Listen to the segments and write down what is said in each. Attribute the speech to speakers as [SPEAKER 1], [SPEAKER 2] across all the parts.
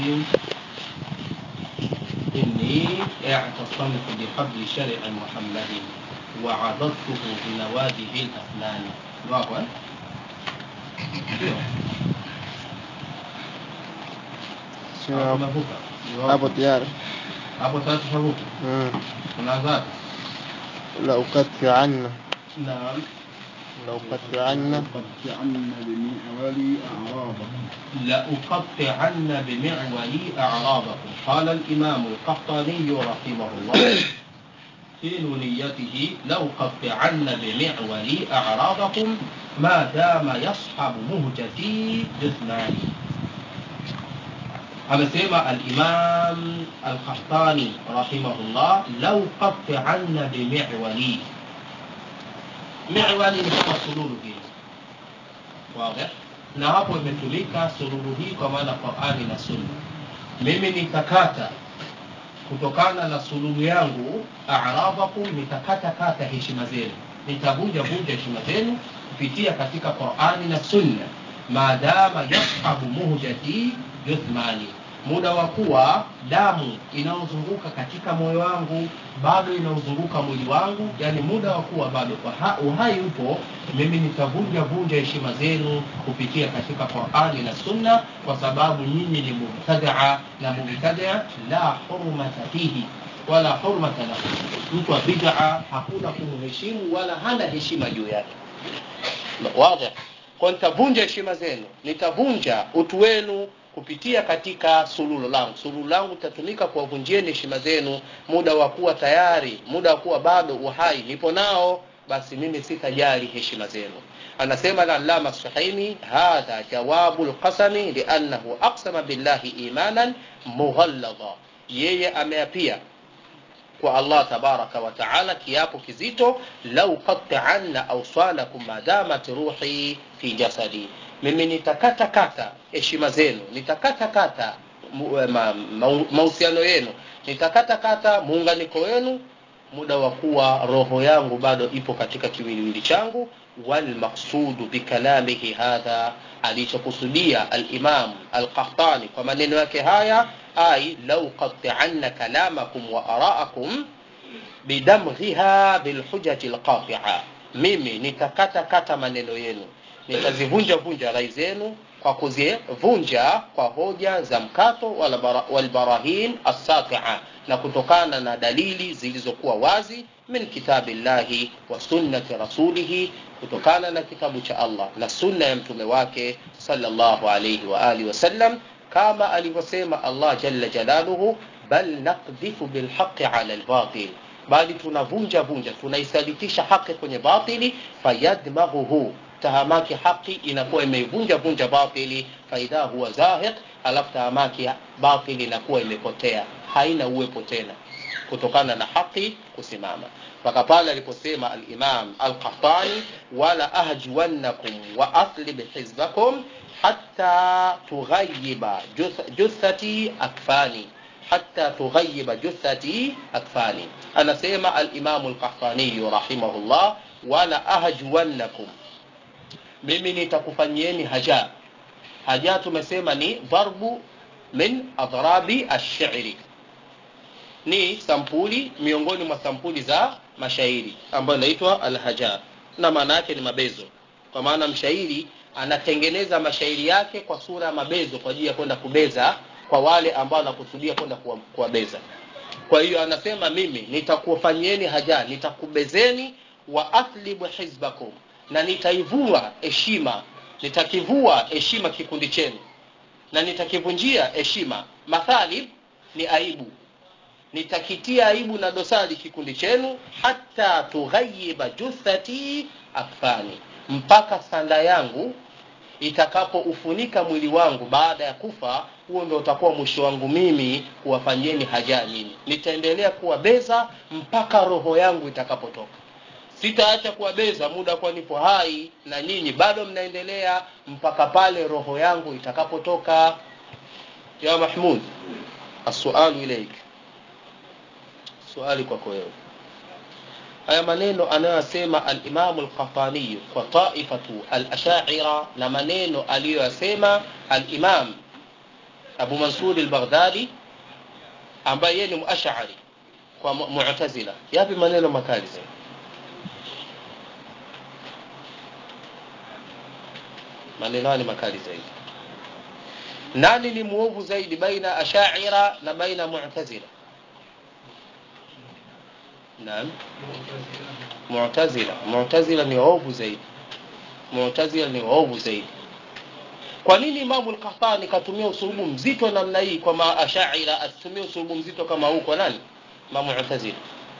[SPEAKER 1] إني اعتصمت بحبل شرع محمد وعضدته بنواجذ الأفنان واقع
[SPEAKER 2] Sio hapo-
[SPEAKER 1] tumevuka
[SPEAKER 2] hapo tayari
[SPEAKER 1] hapo sasa tushavuka
[SPEAKER 2] Mm.
[SPEAKER 1] tunaanza
[SPEAKER 2] la ukatianna
[SPEAKER 1] naam
[SPEAKER 2] la ukatianna
[SPEAKER 3] قطعن بمعول أعراضهم
[SPEAKER 1] لأقطعن بمعولي أعراضكم قال الإمام القحطاني رحمه الله في نونيته لأقطعن بمعولي أعراضكم ما دام يصحب مهجتي جثماني amesema alimam alkhahtani rahimahullah lau qatianna bimiwali miwali ni kama sululu hili wazi na hapo imetumika sululu hii kwa maana qurani na sunna mimi nitakata kutokana na sululu yangu aradhakum nitakata kata heshima zenu nitavunja vunja heshima zenu kupitia katika qurani na sunna maadama yashabu muhjati juthmani muda wa kuwa damu inayozunguka katika moyo wangu bado inaozunguka mwili wangu yani muda wa kuwa bado uha- uhai upo mimi nitavunja vunja heshima zenu kupitia katika qurani na sunna kwa sababu nyinyi ni mubtadaa na mubtadaa la hurmata fihi wala hurmata lahu mtu wa bidaa hakuna kumheshimu wala hana heshima juu yake wazi kwa nitavunja heshima zenu nitavunja utu wenu kupitia katika sululo langu sululo langu litatumika kuwavunjieni heshima zenu muda wa kuwa tayari muda wa kuwa bado uhai nipo nao basi mimi sitajali heshima zenu anasema alallama suhaimi hadha jawabu lqasami liannahu aqsama billahi imanan mughalladha yeye ameapia kwa allah tabaraka wa taala kiapo kizito lau qatianna awsalakum madamat ruhi fi jasadi mimi nitakata kata heshima zenu nitakata kata mu- eh, ma- ma- mahusiano yenu nitakata kata muunganiko wenu muda wa kuwa roho yangu bado ipo katika kiwiliwili changu walmaqsudu bikalamihi hadha alichokusudia alimam alqahtani kwa maneno yake haya ai lau qatianna kalamakum wa araakum bidamghiha bilhujati lqatia mimi nitakata kata maneno yenu nitazivunja vunja rai zenu kwa kuzivunja kwa hoja za mkato wala bara- walbarahin assatia na kutokana na dalili zilizokuwa wazi min kitabillahi wa sunnati rasulihi kutokana na kitabu cha allah na sunna ya mtume wake sallallahu alaihi wa alihi wasallam kama alivyosema allah jalla jalaluhu bal naqdhifu bilhaqi ala lbatil bali tunavunja vunja tunaisalitisha haki kwenye batili fayadmaghuhu tahamaki haki inakuwa imeivunja vunja batili faidha huwa zahiq alafu tahamaki batili inakuwa imepotea haina uwepo tena kutokana na haki kusimama mpaka pale aliposema alimam alqahtani wala ahjuwannakum wa aslib hizbakum hatta tughayiba juth- juthati akfani hatta tughayiba juthati akfani anasema alimamu lkahtaniyu rahimahullah wala ahjuwannakum mimi nitakufanyieni haja haja tumesema ni dharbu min adhrabi ashiri ni sampuli miongoni mwa sampuli za mashairi ambayo inaitwa alhaja na maana yake ni mabezo kwa maana mshairi anatengeneza mashairi yake kwa sura ya mabezo kwa ajili ya kwenda kubeza kwa wale ambao anakusudia kwenda kuwa- kuwabeza kwa hiyo anasema mimi nitakufanyieni haja nitakubezeni wa athlibu hizbakum na nitaivua heshima nitakivua heshima kikundi chenu na nitakivunjia heshima mathalib ni aibu nitakitia aibu na dosari kikundi chenu hata tughayiba juthati akfani mpaka sanda yangu itakapoufunika mwili wangu baada ya kufa huo ndo utakuwa mwisho wangu mimi kuwafanyieni haja nyinyi nitaendelea kuwabeza mpaka roho yangu itakapotoka sitaacha kuwabeza muda kuwa nipo hai na nyinyi bado mnaendelea mpaka pale roho yangu itakapotoka ya mahmud assualu ilaik swali kwako wewe haya maneno anayoyasema alimamu lqahtaniyu kwa taifatu alashaira na maneno aliyoyasema alimam abu mansur al-baghdadi ambaye yeye ni muashari kwa mu- mu'tazila yapi maneno makali zaidi maneno haya ni makali zaidi nani ni muovu zaidi baina ashaira na baina mu'tazila naam mu'tazila mu'tazila ni waovu zaidi mu'tazila ni waovu zaidi kwa nini imamu al-qahtani katumia usulubu mzito namna hii kwa maashaira asitumie usulubu mzito kama huu kwa nani ma mu'tazila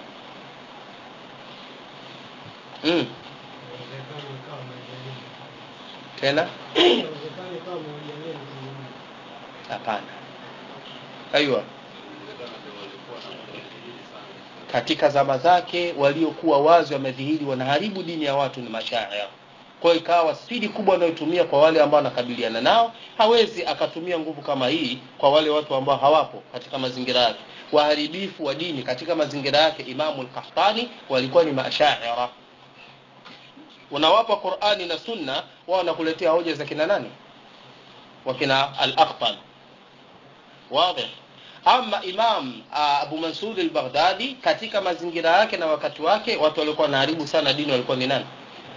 [SPEAKER 1] mm. tena hapana aiwa katika zama zake waliokuwa wazi wamedhihiri wanaharibu dini ya watu ni mashaira kwa hiyo ikawa spidi kubwa anayotumia kwa wale ambao anakabiliana nao hawezi akatumia nguvu kama hii kwa wale watu ambao hawapo katika mazingira yake waharibifu wa dini katika mazingira yake imamu al-qahtani walikuwa ni mashaira unawapa qurani na sunna wao wanakuletea hoja za kina nani wakina al-aqtal wazi ama imam uh, abu mansur al-baghdadi katika mazingira yake na wakati wake watu walikuwa wanaharibu sana dini walikuwa ni nani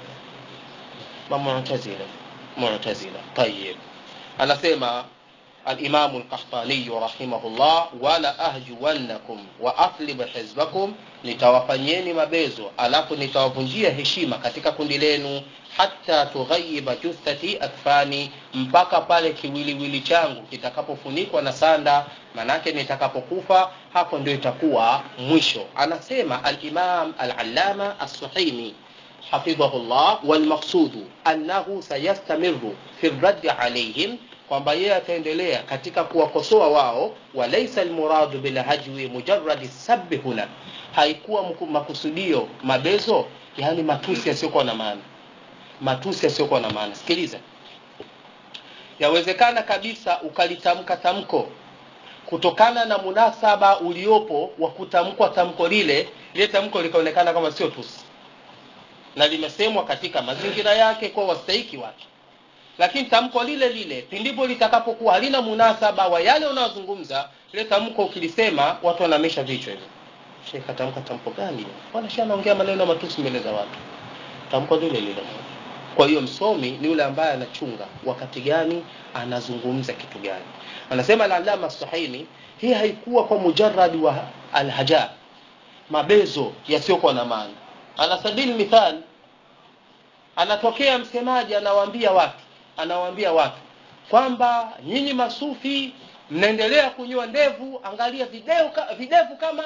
[SPEAKER 1] معتزلة معتزلة طيب أنا سيما الإمام القحطاني رحمه الله ولا أهجونكم وأطلب حزبكم nitawafanyeni mabezo alafu nitawavunjia heshima katika kundi lenu hata tughayiba juthati akfani mpaka pale kiwiliwili changu kitakapofunikwa na sanda manake nitakapokufa hapo ndio itakuwa mwisho anasema alimam alalama assuhaimi حفظه الله والمقصود أنه سيستمر في الرد عليهم kwamba yeye ataendelea katika kuwakosoa wao walaisa almuradu bilhajwi mujarradi sabbi huna haikuwa mku- makusudio mabezo yani matusi yasiyokuwa na maana matusi yasiyokuwa na maana sikiliza yawezekana kabisa ukalitamka tamko kutokana na munasaba uliopo wa kutamkwa tamko lile lile tamko likaonekana kama sio tusi na limesemwa katika mazingira yake kwa wastahiki wake lakini tamko lile lile pindipo litakapokuwa halina munasaba wa yale unayozungumza lile tamko ukilisema watu wanamesha vichwa hivyo shekh atamka tamko gani bwana shi anaongea maneno ya matusi mbele za watu tamko lile lile moja kwa hiyo msomi ni yule ambaye anachunga wakati gani anazungumza kitu gani anasema al-allama sahini hii haikuwa kwa mujarrad wa alhaja mabezo yasiyokuwa na maana ala sabili mithal anatokea msemaji anawaambia watu anawaambia watu kwamba nyinyi masufi mnaendelea kunyoa ndevu angalia video ka, videvu kama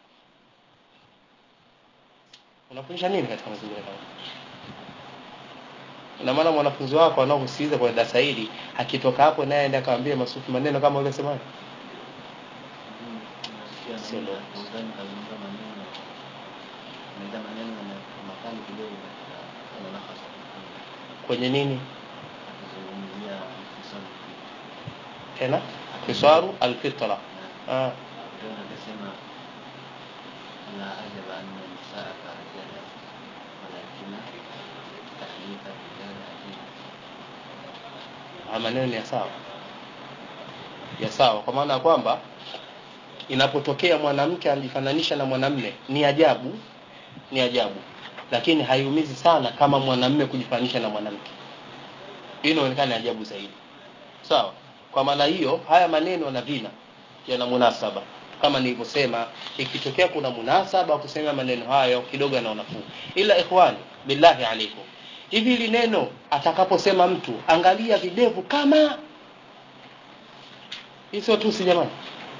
[SPEAKER 1] unafundisha nini katika mazingira kama na maana mwanafunzi wako anaokusikiliza kwa darasa hili akitoka hapo naye aende akamwambia masufi maneno kama ule semaji Sio ndio. kwenye nini tena kisaru alfitra ah.
[SPEAKER 4] لا أعجب أن النساء كرجال ولكن تحريف الرجال عجيب
[SPEAKER 1] haya maneno ni ya sawa ya sawa kwa maana ya kwamba inapotokea mwanamke anajifananisha na mwanamme ni ajabu ni ajabu lakini haiumizi sana kama mwanamme kujifananisha na mwanamke hii inaonekana ajabu zaidi sawa kwa maana hiyo haya maneno na vina yana munasaba kama nilivyosema ikitokea kuna munasaba wa kusema maneno hayo kidogo yana unafuu ila ikhwani billahi alaikum hivi hili neno atakaposema mtu angalia videvu kama hii sio tusi jamani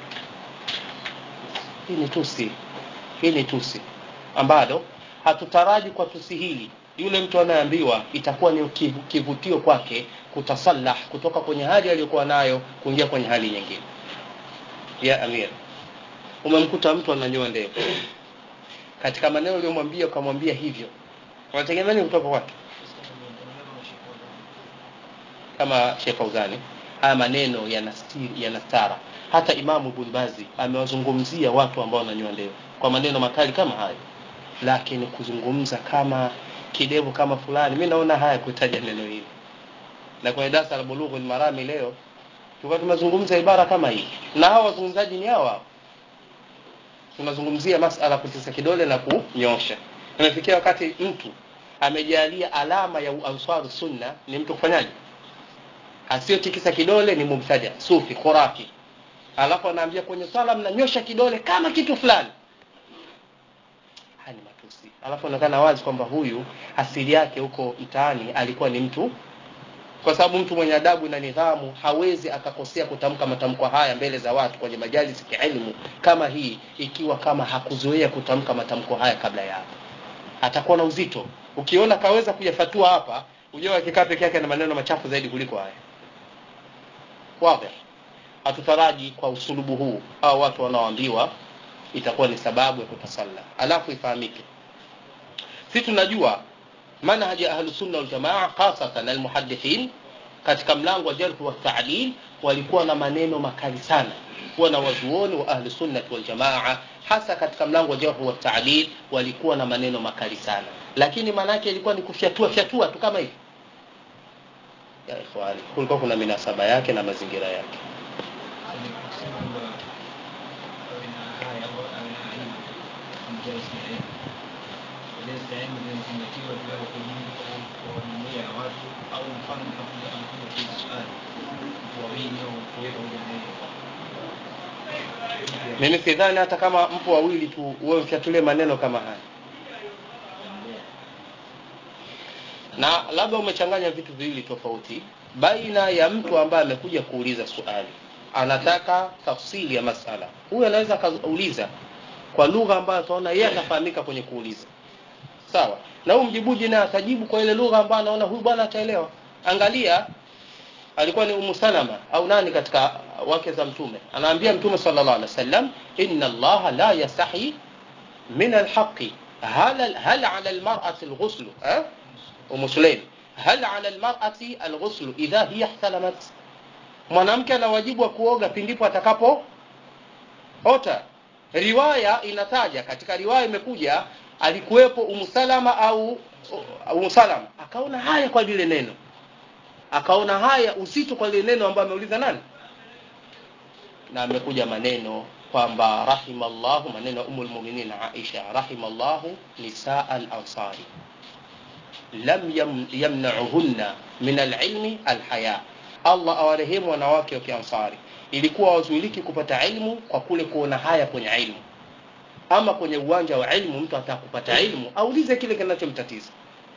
[SPEAKER 1] hii ni tusi hii ni tusi ambalo hatutaraji kwa tusi hili yule mtu anayeambiwa itakuwa ni kivu- kivutio kwake kutasalah kutoka kwenye hali aliyokuwa nayo kuingia kwenye hali nyingine ya amir umemkuta mtu ananyoa ndevu katika maneno uliyomwambia ukamwambia hivyo unategemea nini kutoka kwake kama Sheikh Fauzani haya maneno yanastiri yanastara hata Imamu Ibn Bazi amewazungumzia watu ambao wananyoa ndevu kwa maneno makali kama hayo lakini kuzungumza kama kidevu kama fulani mi naona haya kutaja neno hili na kwenye darasa la bulughul marami leo tulikuwa tunazungumza ibara kama hii na hao wazungumzaji ni hao hao tunazungumzia masala kutisa kidole na kunyosha imefikia wakati mtu amejalia alama ya uanswaru sunna ni mtu kufanyaje asiyotikisa kidole ni mubtadia sufi khurafi alafu anaambia kwenye swala mnanyosha kidole kama kitu fulani haya ni matusi alafu anaonekana wazi kwamba huyu asili yake huko mtaani alikuwa ni mtu kwa sababu mtu mwenye adabu na nidhamu hawezi akakosea kutamka matamko haya mbele za watu kwenye majalisi kielimu kama hii ikiwa kama hakuzoea kutamka matamko haya kabla ya hapo atakuwa na uzito ukiona kaweza kuyafatua hapa ujua akikaa peke yake na maneno machafu zaidi kuliko haya wazi hatutaraji kwa usulubu huu au watu wanaoambiwa itakuwa ni sababu ya kutasalla alafu ifahamike si tunajua manhaji ya ahlusunna waljamaa hasatan almuhadithin katika mlango wa jarh wa ta'dil walikuwa na maneno makali sana kuwa na wazuoni wa ahlusunnati waljamaa hasa katika mlango wa jarh wa ta'dil walikuwa na maneno makali sana lakini maana yake ilikuwa ni kufyatua fyatua tu kama hivi ya ikhwani kulikuwa kuna minasaba yake na mazingira yake mimi sidhani hata kama mpo wawili tu wewe mfyatulie maneno kama haya na labda umechanganya vitu viwili tofauti baina ya mtu ambaye amekuja kuuliza swali anataka tafsiri ya masala huyu anaweza akauliza kwa lugha ambayo ataona yeye atafahamika kwenye kuuliza sawa na huyu mjibuji naye atajibu kwa ile lugha ambayo anaona huyu bwana ataelewa angalia alikuwa ni umu salama au nani katika wake za mtume anaambia mtume sallallahu alaihi wasallam inna allaha la yastahi min alhaqi hal hal ala almar'ati alghusl eh umu sulaim hal ala almar'ati alghusl idha hiya ihtalamat mwanamke ana wajibu wa kuoga pindipo atakapo ota riwaya inataja katika riwaya imekuja alikuwepo umu salama au umu salama akaona haya kwa lile neno akaona haya uzito kwa lile neno ambayo ameuliza nani na amekuja maneno kwamba rahimallahu maneno umul mu'minin Aisha rahimallahu nisaa al-ansari lam yam, yamna'uhunna min al-ilmi al-haya Allah awarehemu wanawake wa Kiansari ilikuwa wazuiliki kupata ilmu kwa kule kuona haya kwenye ilmu ama kwenye uwanja wa ilmu mtu atakupata ilmu aulize kile kinachomtatiza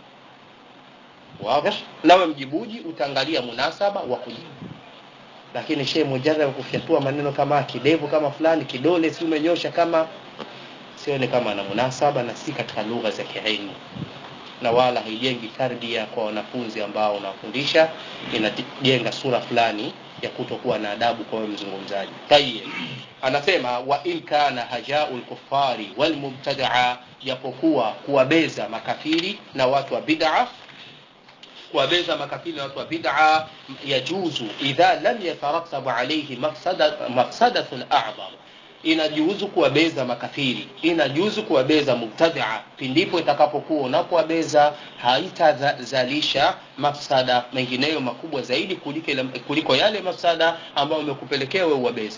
[SPEAKER 1] wazi nawe mjibuji utaangalia munasaba wa kujibu lakini shehe mujarrad kufyatua maneno kama kidevu kama fulani kidole si umenyosha kama sione kama ana munasaba na si katika lugha za kiilmu na wala haijengi tardia kwa wanafunzi ambao unawafundisha inajenga sura fulani ya kutokuwa na adabu kwa mzungumzaji tayeb anasema wa in kana hajau lkufari walmubtadaa japokuwa kuwabeza makafiri na watu wa bid'a kuwabeza makafiri na watu wa bid'a yajuzu idha lam yatarattabu alayhi mafsada mafsadatun a'zam inajuzu kuwabeza makafiri inajuzu kuwabeza mubtadia pindipo itakapokuwa unapowabeza haitazalisha mafsada mengineyo makubwa zaidi kuliko, kuliko yale mafsada ambayo umekupelekea wewe uwabeze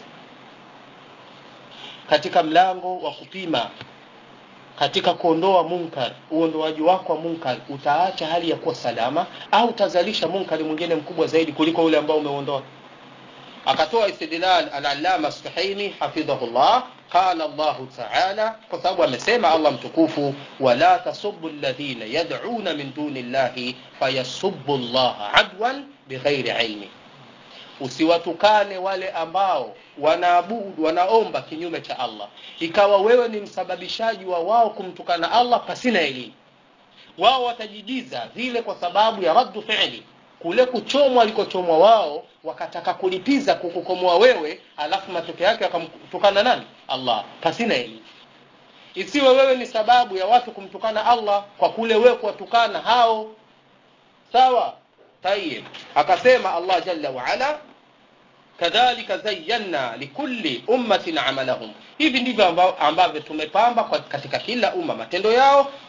[SPEAKER 1] katika mlango wa kupima katika kuondoa munkar uondoaji wako wa munkar utaacha hali ya kuwa salama au utazalisha munkari mwingine mkubwa zaidi kuliko ule ambao umeuondoa akatoa istidlal al-allama suhaimi hafidhahullah qala Allah ta'ala kwa sababu amesema Allah mtukufu wala tasubbu alladhina yad'una min duni llahi fayasubbu Allah adwan bighairi ilmi usiwatukane wale ambao wanaabudu wanaomba kinyume cha Allah ikawa wewe ni msababishaji wa wao kumtukana Allah pasina elimu wao watajidiza vile kwa sababu ya raddu fi'li kule kuchomwa alikochomwa wao wakataka kulipiza kukukomoa wewe alafu matokeo yake wakamtukana nani Allah pasina elimu isiwe wewe ni sababu ya watu kumtukana Allah kwa kule wewe kuwatukana hao sawa tayib akasema Allah jalla wa ala kadhalika zayyana likulli ummatin amalahum hivi ndivyo ambavyo tumepamba katika kila umma matendo yao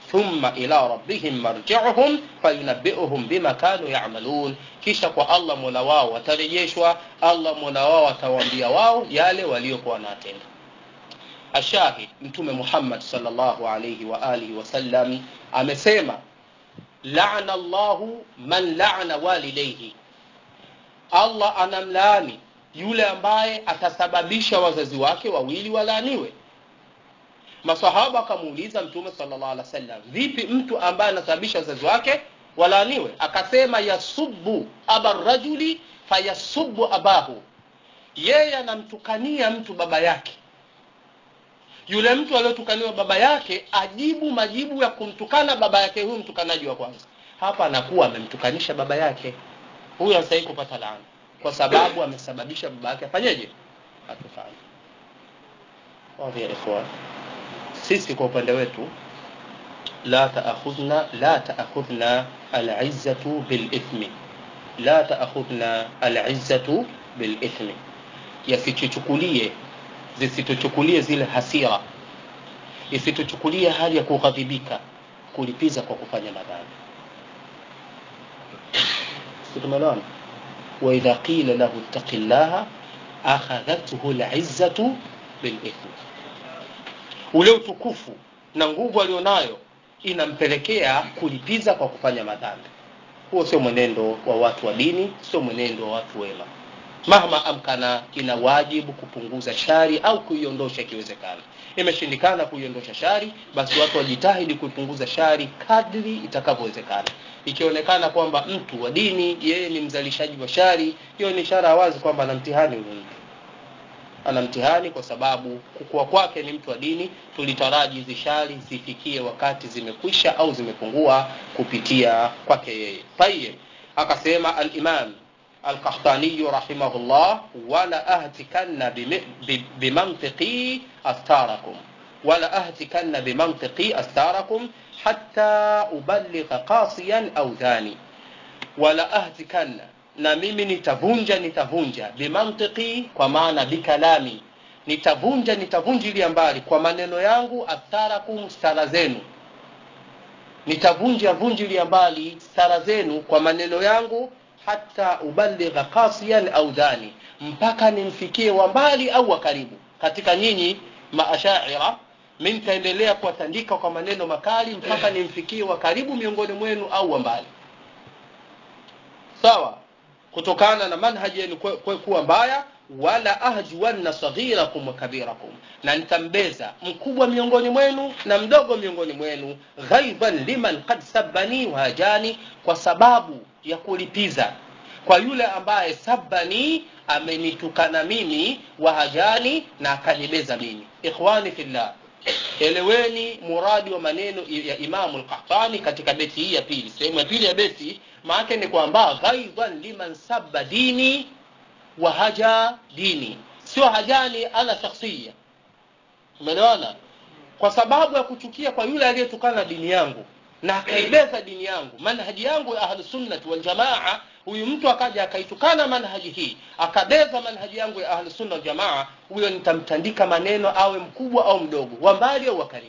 [SPEAKER 1] thumma ila rabbihim marji'uhum fayunabbi'uhum bima kanu ya'malun kisha kwa Allah mola wao watarejeshwa Allah mola wao atawaambia wao yale waliokuwa wanatenda ashahid mtume Muhammad sallallahu alayhi wa alihi wasallam amesema la'ana Allahu man la'ana walidayhi Allah anamlaani yule ambaye atasababisha wazazi wake wawili walaaniwe masahaba akamuuliza mtume sallallahu alaihi wasallam vipi mtu ambaye anasababisha wazazi wake walaaniwe akasema yasubbu aba rajuli fayasubbu abahu yeye anamtukania mtu baba yake yule mtu aliyotukaniwa baba yake ajibu majibu ya kumtukana baba yake huyu mtukanaji wa kwanza hapa anakuwa amemtukanisha baba yake huyu anastahili kupata laana kwa sababu amesababisha baba yake afanyeje atufanye wazi ya ikhwan sisi kwa upande wetu la taakhudhna la taakhudhna al-izzatu bil ithmi la taakhudhna al-izzatu bil ithmi yasichukulie zisituchukulie zile hasira isituchukulie hali ya kughadhibika kulipiza kwa kufanya madhambi tumeelewana wa idha qila lahu ittaqillaha akhadhathu al-izzatu bil ithmi ule utukufu na nguvu alionayo inampelekea kulipiza kwa kufanya madhambi huo sio mwenendo wa watu wa dini sio mwenendo wa watu wema mahma amkana ina wajibu kupunguza shari au kuiondosha ikiwezekana imeshindikana kuiondosha shari basi watu wajitahidi kuipunguza shari kadri itakavyowezekana ikionekana kwamba mtu wa dini yeye ni mzalishaji wa shari hiyo ni ishara wazi kwamba ana mtihani huyu mtu ana mtihani kwa sababu kukua kwake ni mtu wa dini tulitaraji hizi shari zifikie wakati zimekwisha au zimepungua kupitia kwake yeye tayeb akasema al-imam al-qahtani rahimahullah wala ahtikanna bimantiqi astarakum wala ahtikanna bimantiqi astarakum hatta uballigha qasiyan au dhani wala ahtikanna na mimi nitavunja nitavunja bimantiki kwa maana bikalami nitavunja nitavunjilia mbali kwa maneno yangu atharakum stara zenu nitavunja vunjilia mbali stara zenu kwa maneno yangu hata ubaligha qasiyan au dhani mpaka nimfikie wa mbali au wa karibu katika nyinyi maashaira mi nitaendelea kuwatandika kwa maneno makali mpaka nimfikie wa karibu miongoni mwenu au wa mbali sawa kutokana na manhaji yenu kuwa mbaya wala ahjuwanna saghirakum wa kabirakum na nitambeza mkubwa miongoni mwenu na mdogo miongoni mwenu ghaiban liman qad sabbani wahajani kwa sababu ya kulipiza kwa yule ambaye sabbani amenitukana mimi wahajani na akanibeza mimi ikhwani fillah eleweni muradi wa maneno ya imamu al-qahtani katika beti hii ya pili sehemu ya pili ya beti maana ni kwamba ghaidhan liman sabba dini wa haja dini sio hajani ana shakhsia umeelewana kwa sababu ya kuchukia kwa yule aliyetukana dini yangu na akaibeza dini yangu manhaji yangu ya ahlus sunnah wal jamaa huyu mtu akaja akaitukana manhaji hii akabeza manhaji yangu ya ahlus sunnah wal jamaa huyo nitamtandika maneno awe mkubwa au mdogo wa mbali au wa karibu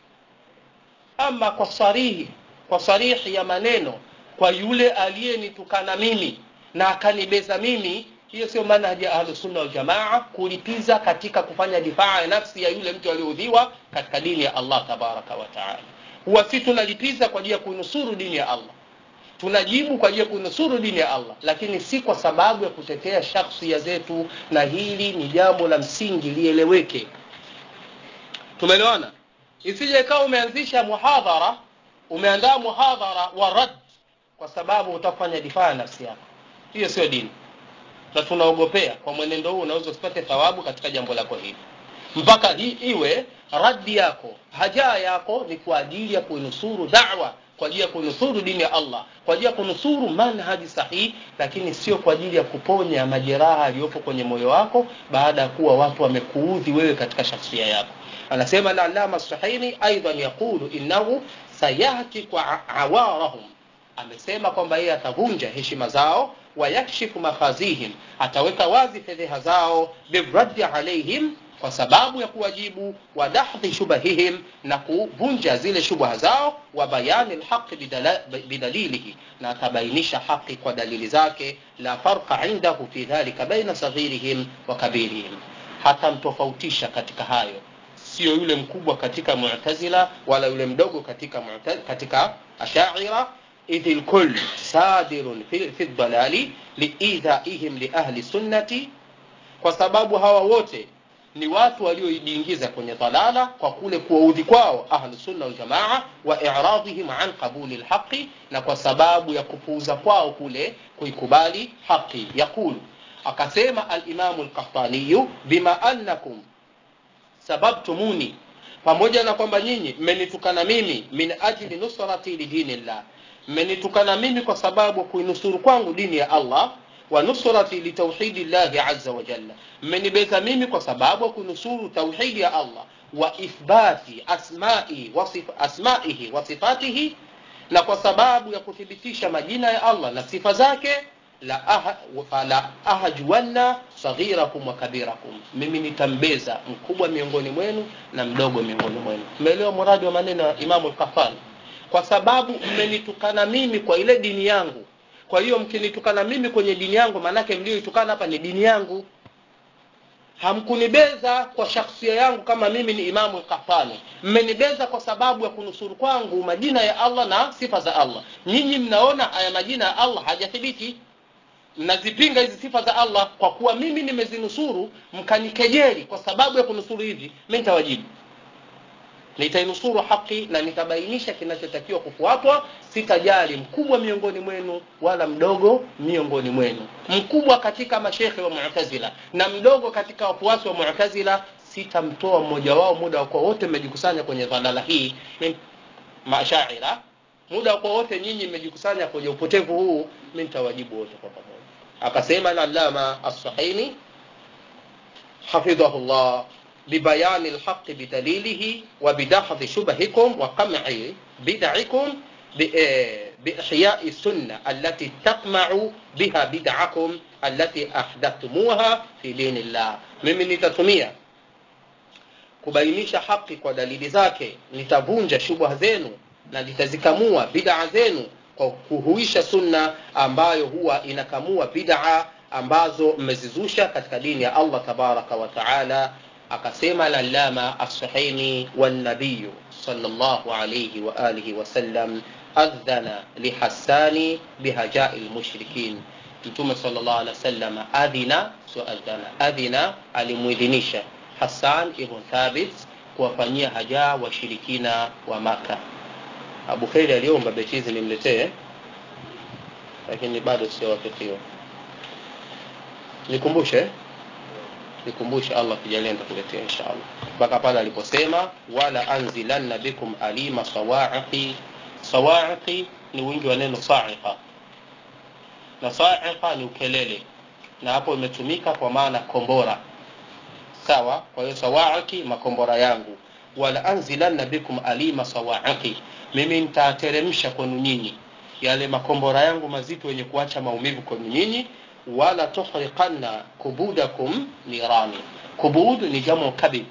[SPEAKER 1] ama kwa sarihi kwa sarihi ya maneno kwa yule aliyenitukana mimi na akanibeza mimi hiyo sio manhaji ya ahlus sunna wal jamaa kulipiza katika kufanya difaa ya nafsi ya yule mtu aliyeudhiwa katika dini ya Allah tabaraka wa taala huwa si tunalipiza kwa ajili ya kuinusuru dini ya Allah tunajibu kwa ajili ya kuinusuru dini ya Allah lakini si kwa sababu ya kutetea shakhsia zetu na hili ni jambo la msingi lieleweke tumeelewana isije ikawa umeanzisha muhadhara umeandaa muhadhara wa rad kwa sababu utafanya difaa ya nafsi yako hiyo sio dini na tunaogopea kwa mwenendo huu unaweza usipate thawabu katika jambo lako hili mpaka hii iwe raddi yako haja yako ni kwa ajili ya kuinusuru da'wa kwa ajili ya kunusuru dini ya Allah kwa ajili ya kunusuru manhaji sahihi lakini sio kwa ajili ya kuponya majeraha yaliyopo kwenye moyo wako baada ya kuwa watu wamekuudhi wewe katika shakhsia yako anasema al-allama sahini aidan yaqulu innahu sayahti kwa awarahum amesema kwamba yeye atavunja heshima zao wayakshifu makhazihim ataweka wazi fedheha zao birraddi alaihim kwa sababu ya kuwajibu wa dahdhi shubahihim na kuvunja zile shubha zao wa bayani lhaqi bidala- bidalilihi na atabainisha haqi kwa dalili zake la farqa indahu fi dhalika baina saghirihim wa kabirihim hatamtofautisha katika hayo sio yule mkubwa katika mu'tazila wala yule mdogo katika mu'ta- katika ashaira idh lkull sadirun fi, fi dalali liidhaihim liahli sunnati kwa sababu hawa wote ni watu waliojiingiza kwenye dhalala kwa kule kuwaudhi kwao ahlu sunna waljamaa wa iradhihim an qabuli lhaqi na kwa sababu ya kupuuza kwao kule kuikubali haqi yaqulu akasema alimamu lkahtaniyu bima annakum sababtumuni pamoja na kwamba nyinyi mmenitukana mimi min ajli nusrati lidinillah mmenitukana mimi kwa sababu ya kuinusuru kwangu dini ya allah wa nusrati litauhidi llahi aza wa jalla mmenibeza mimi kwa sababu ya kunusuru tauhidi ya allah wa ithbati asmai wa sif- asmaihi wa sifatihi na kwa sababu ya kuthibitisha majina ya allah na sifa zake la aha, fala ahjuanna saghirakum wa kabirakum mimi nitambeza mkubwa miongoni mwenu na mdogo miongoni mwenu mmeelewa muradi wa maneno ya imamu lkafani kwa sababu mmenitukana mimi kwa ile dini yangu kwa hiyo mkinitukana mimi kwenye dini yangu maanake mlioitukana hapa ni dini yangu hamkunibeza kwa shakhsia yangu kama mimi ni imamu lkafani mmenibeza kwa sababu ya kunusuru kwangu majina ya allah na sifa za allah nyinyi mnaona haya majina ya allah hajathibiti mnazipinga hizi sifa za allah kwa kuwa mimi nimezinusuru mkanikejeli kwa sababu ya kunusuru hivi mi nitawajibu nitainusuru haki na nitabainisha kinachotakiwa kufuatwa sitajali mkubwa miongoni mwenu wala mdogo miongoni mwenu mkubwa katika mashekhe wa mu'tazila na mdogo katika wafuasi wa mu'tazila sitamtoa mmoja wao muda wa kuwa wote mmejikusanya kwenye dhalala hii Min- mashaira muda wa kuwa wote nyinyi mmejikusanya kwenye upotevu huu mi nitawajibu wote kwa pamoja akasema al-allama as-sahini حفظه الله ببيان الحق بدليله وبدحض شبهكم وقمع بدعكم ب- آه، بإحياء السنة التي تقمع بها بدعكم التي أحدثتموها في دين الله mimi nitatumia kubainisha haki kwa dalili zake nitavunja shubha zenu na nitazikamua bid'a zenu kwa kuhuisha sunna ambayo huwa inakamua bid'a ambazo mmezizusha katika dini ya allah tabaraka wa taala akasema lalama assahini wannabiyu sallallahu alayhi wa alihi wasallam adhana lihassani bihajai lmushrikin mtume sallallahu alaihi wasallam adhina sio adhana adhina alimwidhinisha hassan ibn thabit kuwafanyia haja washirikina wa maka abu kheri aliomba beti hizi nimletee lakini bado sijawafikiwa nikumbushe nikumbushe allah kijalia nitakuletea inshallah mpaka pale aliposema wala anzilanna bikum alima sawaiqi sawaiqi ni wingi wa neno saiqa na saiqa ni ukelele na hapo imetumika kwa maana kombora sawa kwa hiyo sawaiki makombora yangu wala anzilanna bikum alima sawaiki mimi nitateremsha kwenu nyinyi yale makombora yangu mazito yenye kuacha maumivu kwenu nyinyi wala tuhriqanna kubudakum nirani kubud ni jamu kabid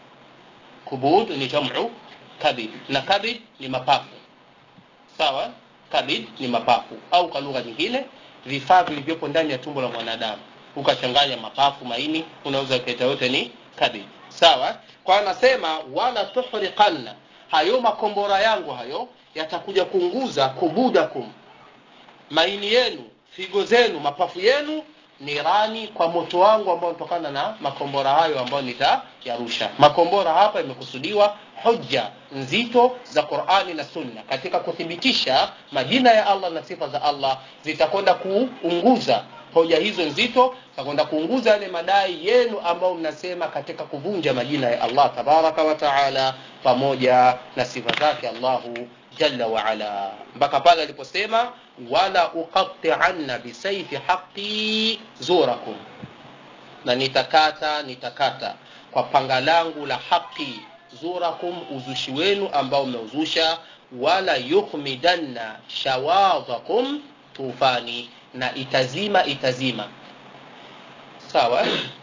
[SPEAKER 1] kubud ni jamu kabid na kabid ni mapafu sawa kabid ni mapafu au kwa lugha nyingine vifaa vilivyopo ndani ya tumbo la mwanadamu ukachanganya mapafu maini unaweza ukaita yote ni kabid sawa kwa anasema wala tuhriqanna hayo makombora yangu hayo yatakuja kuunguza kubudakum maini yenu figo zenu mapafu yenu nirani kwa moto wangu ambao unatokana na makombora hayo ambayo nitayarusha makombora hapa imekusudiwa hoja nzito za qurani na sunna katika kuthibitisha majina ya allah na sifa za allah zitakwenda kuunguza hoja hizo nzito zitakwenda kuunguza yale madai yenu ambayo mnasema katika kuvunja majina ya allah tabaraka wa taala pamoja na sifa zake allahu jalla waala mpaka pale aliposema wala uqatianna bisaifi haqi zurakum na nitakata nitakata kwa panga langu la haqi zurakum uzushi wenu ambao umeuzusha wala yukhmidanna shawadhakum tufani na itazima itazima sawa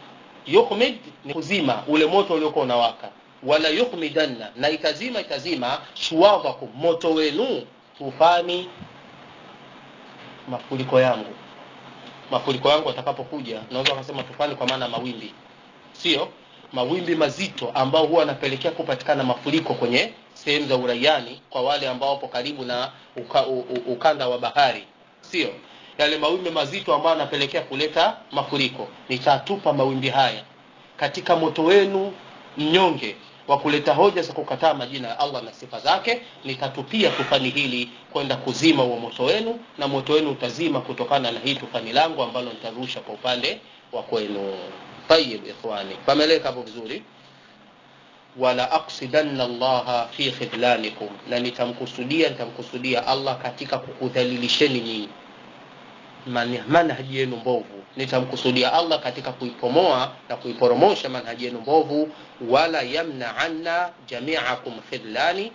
[SPEAKER 1] yukhmid ni kuzima ule moto uliokuwa unawaka wala yukhmidanna na itazima itazima shuwadhakum moto wenu tufani mafuriko yangu mafuriko yangu atakapokuja naweza wakasema tufani kwa maana mawimbi sio mawimbi mazito ambao huwa anapelekea kupatikana mafuriko kwenye sehemu za uraiani kwa wale ambao wapo karibu na uka, u, u, ukanda wa bahari sio yale mawimbi mazito ambayo anapelekea kuleta mafuriko nitatupa mawimbi haya katika moto wenu mnyonge wa kuleta hoja za kukataa majina ya allah na sifa zake nitatupia tufani hili kwenda kuzima huo moto wenu na moto wenu utazima kutokana na hii tufani langu ambalo nitarusha kwa upande wa kwenu tayib ikhwani pameleka hapo vizuri wala aksidanna allaha fi khidlanikum na nitamkusudia nitamkusudia allah katika kukudhalilisheni nyinyi Man- manhaji yenu mbovu nitamkusudia allah katika kuipomoa na kuiporomosha manhaji yenu mbovu wala yamnaanna jamiakum khidlani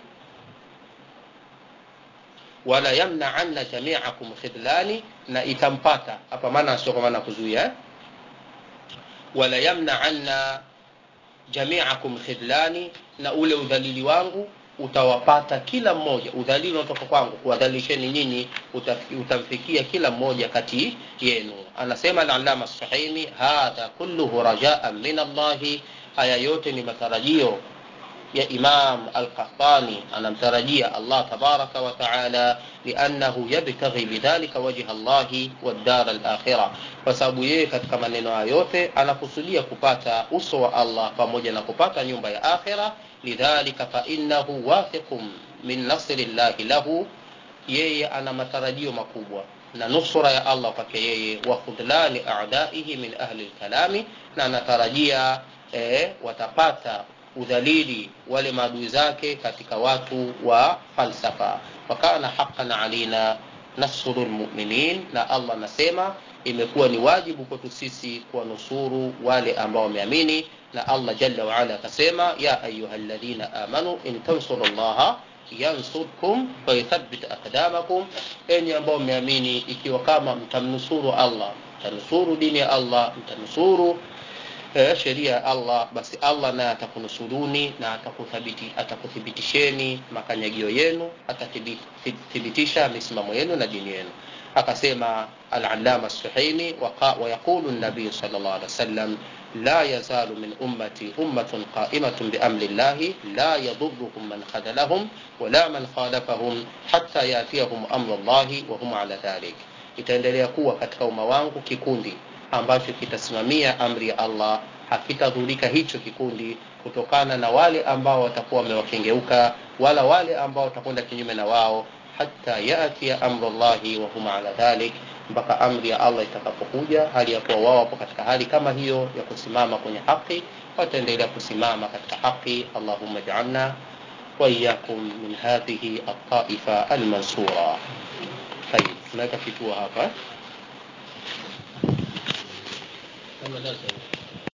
[SPEAKER 1] wala yamnaanna jamiakum khidlani na itampata hapa maana sio kwa maana kuzuia eh? wala yamnaanna jamiakum khidlani na ule udhalili wangu utawapata kila mmoja udhalili unatoka kwangu kuwadhalilisheni nyinyi uta- utamfikia kila mmoja kati yenu anasema alalama sahimi hadha kulluhu rajaan min allahi haya yote ni matarajio ya imam alqahtani anamtarajia allah tabaraka wa taala liannahu yabtaghi bidhalika wajha llahi waddar alakhira kwa sababu yeye katika maneno hayo yote anakusudia kupata uso wa allah pamoja na kupata nyumba ya akhira lidhalika fainnahu wathiqun min nasri llahi lahu yeye ana matarajio makubwa na nusura ya allah kwake yeye wa khudlani adaihi min ahli lkalami na anatarajia eh, watapata udhalili wale maadui zake katika watu wa falsafa wakana haqan alina nasru lmuminin na allah anasema imekuwa ni wajibu kwetu sisi kuwanusuru wale ambao wameamini na allah jalla waala akasema ya ayuha ladhina amanu in tansuru llaha yansurkum wayuthabit aqdamakum enyi ambao mmeamini ikiwa kama mtamnusuru allah mtanusuru dini ya allah mtanusuru eh, sheria ya allah basi allah naye atakunusuruni na atakuthabiti- atakuthibitisheni makanyagio yenu atathibitisha misimamo yenu na dini yenu akasema alalama suhaimi wayaqulu nabiyu sal llah alih wasallam la yazalu min ummati ummatun qaimatun biamri llahi la yaduruhum man khadalahum wala man khalafahum hatta yatiyahum amru llahi wahum ala dhalik itaendelea kuwa katika umma wangu kikundi ambacho kitasimamia amri ya allah hakitadhurika hicho kikundi kutokana na wale ambao watakuwa wamewakengeuka wala wale ambao watakwenda kinyume na wao hata yatia amru llahi wahum ala dhalik mpaka amri ya allah itakapokuja hali ya kuwa wao wapo katika hali kama hiyo ya kusimama kwenye haki wataendelea kusimama katika haki allahumma jaalna waiyakum min hadhihi altaifa almansura tayib tunaweka kituo hapa kama darasa